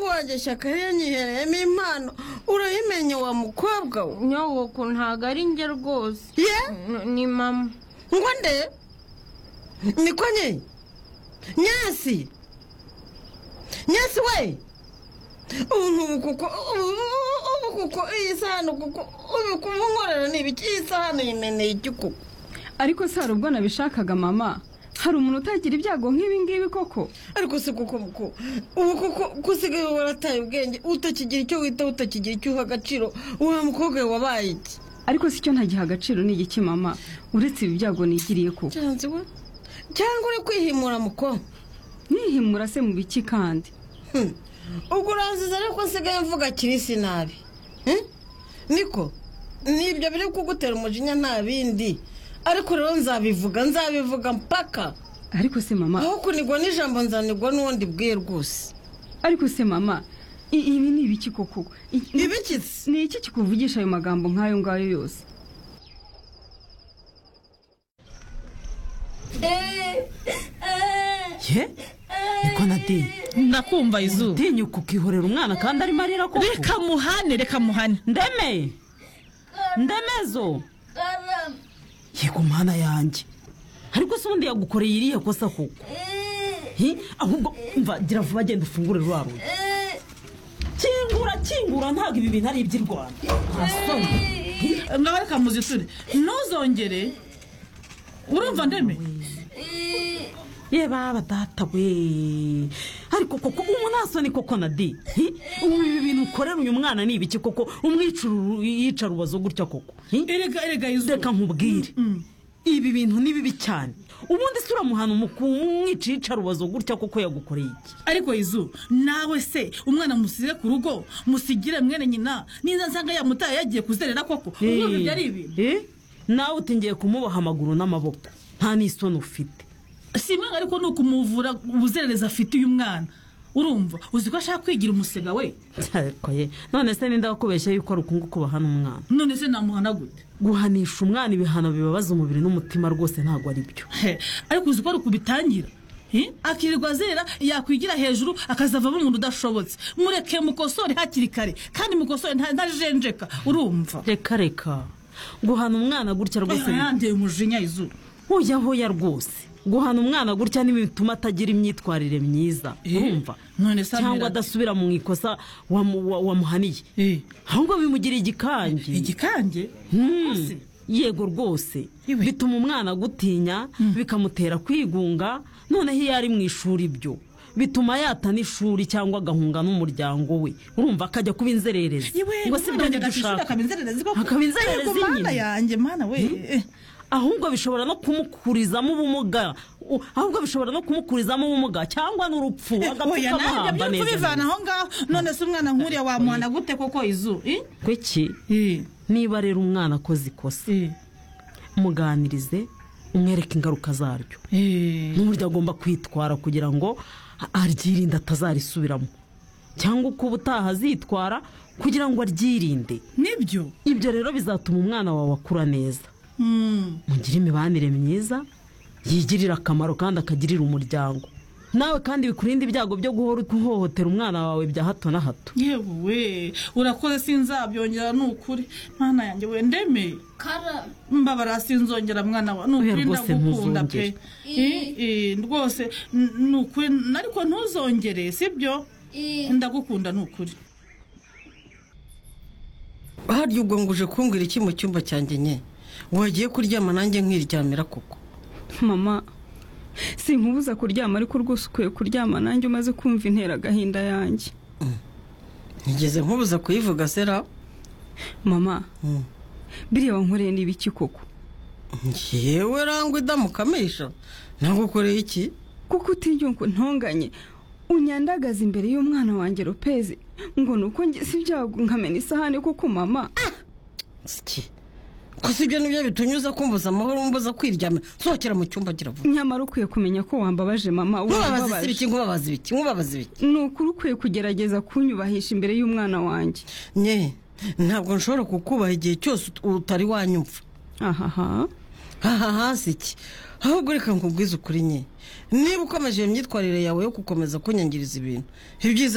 wanjye shyaka yanyihereyemo impano urayimenye wa mukobwa we nyogoko ntabwo ari njye rwose ye N- ni mama ngo nde niko nye nyasi nyasi we ubu kuko ubu ubu kuko iyi sahani kuko ubu kubunkorera ni ibiki iyi sahani yimeneye iki kuko ariko si hari ubwo nabishakaga mama hari umuntu utagira ibyago nk'ibi ngibi koko ariko si kuko muko ubu kuko ko usigaye warataye ubwenge utakigira icyo wita utakigira icyo uha agaciro wa mukobwa we wabaye iki ariko si cyo ntagiha agaciro ni igiki mama uretse ibi byago nigiriye koko cyanze we cyangwa uri kwihimura muko nihimura se mu biki kandi Hmm. ubwo uranziza ariko nsigaye mvuga kirisi nabi Hmm? niko nibyo biri kugutera umujinya nta bindi ariko rero nzabivuga nzabivuga mpaka ariko se mama aho kunigwa n'ijambo nzanigwa n'ubundi bwe rwose ariko se mama i- ibi ni ibiki koko I- ibikitse ni iki kikuvugisha ayo magambo nk'ayo ngayo yose ye niko nateye ndakumva izuba tinyuka ukihorera umwana kandi arimo arira koko reka muhane reka muhane ndeme ndemezo yego mwana yanjye ariko se ubundi yagukoreye iriya kosa koko Hi, ahubwo mva gira vuba genda ufungure rwa rugi kingura kingura ntabwo ibi bintu ari iby'i rwanda nta soni Hi, ngaho reka muziture ntuzongere urumva ndeme ye baba data we ariko koko umuntu asoni koko na di Hi, ubu ibi bintu ukorera uyu mwana ni ibiki koko umwicuru yica rubazo gutya koko Hi, erega erega reka izuba nkubwire ibi bintu ni bibi cyane ubundi se uramuhana umwica yica rubazo gutya koko yagukoreye iki ariko izuba nawe se umwana musize ku rugo musigire mwene nyina niza nsanga yamutaye yagiye kuzerera koko urumva ibyo ari ibintu Eh, nawe utingiye kumuboha amaguru n'amaboko nta n'isoni ufite si imana ariko ni ukumuvura ubuzererezi afite uyu mwana urumva uzi ko ashaka kwigira umusega we Ariko ye, none se ninda wakubeshya yuko ari ukunguku bahana umwana none se namuhana gute guhanisha umwana ibihano bibabaza umubiri n'umutima rwose ntabwo ari byo He, ariko uzi ko ari ukubitangira Hi? akirirwa azera yakwigira hejuru akazavamo umuntu udashobotse mureke mukosore hakiri kare kandi mukosore nta- ntajenjeka urumva reka reka guhana umwana gutya rwose ni- yandeye umujinya izuru hoya hoya rwose guhana umwana gutya ni bituma atagira imyitwarire myiza Eh, urumva none se amera cyangwa ate? adasubira mu ikosa wamu- wa- wamuhaniye Eh, ahubwo bimugira igikangi igikange Hmm. Ese, yego rwose Iwe. bituma umwana agutinya bikamutera kwigunga noneho iyo ari mu ishuri ibyo bituma yata n'ishuri cyangwa agahunga n'umuryango we urumva akajya kuba inzererezi iwe ngo si umwana byo yajyaga nibyo ku ishuri ushaka akaba inzererezi koko. Akaba inzererezi Yego, mana nyine. yanjye mana we Eh, ahubwo bishobora no kumukurizamo ubumuga u- ahubwo bishobora no kumukurizamo ubumuga cyangwa n'urupfu oya agapfuka nanjye amahamba byose neza ubivana neza. aho ngaho none se umwana nk'uriya wamuhana gute koko izu Eh? kweki Eh, niba rero umwana akoze ikosa eh, muganirize umwereke ingaruka zaryo eh. n'uburyo agomba kwitwara kugira ngo a- aryirinde atazarisubiramo cyangwa uko ubutaha azitwara kugira ngo aryirinde nibyo ibyo rero bizatuma umwana wawe akura neza Hmm. mugire imibanire myiza yigirira akamaro kandi akagirira umuryango nawe kandi bikurinde ibyago byo guhora uhohotera umwana wawe bya hato na hato yewe urakoze sinzabyongera ni ukuri mwana yanjye we ndeme mbabara sinzongera mwana wa ni ukuri rwose ndagukunda pe ntuzongere. I- i, rwose n- ni ukuri n- ariko ntuzongere sibyo ndagukunda ni ukuri harya ubwo ngo uje kumbwira iki mu cyumba cyanjye nye wagiye kuryama nanjye nkiryamira koko mama sinkubuza kuryama ariko rwose ukwiye kuryama nanjye umaze kumva intera agahinda yanjye ntigeze nkubuza kuyivuga sera mama Mm. biriya wankoreye ni ibiki koko yewe rangwa idamukamisha nagukoreye iki kuko utiriye ngo ntonganye unyandagaza imbere y'umwana wanjye lopez ngo ni uko ngize ibyago nkamena isahani kuko mama siki gusa ibyo nibyo bitunyuza kumbuza amahoro umbuza kwiryamira sohokera mu cyumba gira vuba nyamara ukwiye kumenya ko wambabaje mama nkubabaza wambabaje ibiki nkubabaza ibiki nkubabaza ibiki ni ukuri ukwiye kugerageza kunyubahisha imbere y'umwana wanjye nye ntabwo nshobora kukubaha igihe cyose ut- utari wanyumva ahaha aha hasi iki ahubwo reka nkubwize ukuri nye niba ukomeje iyo myitwarire yawe yo gukomeza kunyangiriza ibintu ibyiza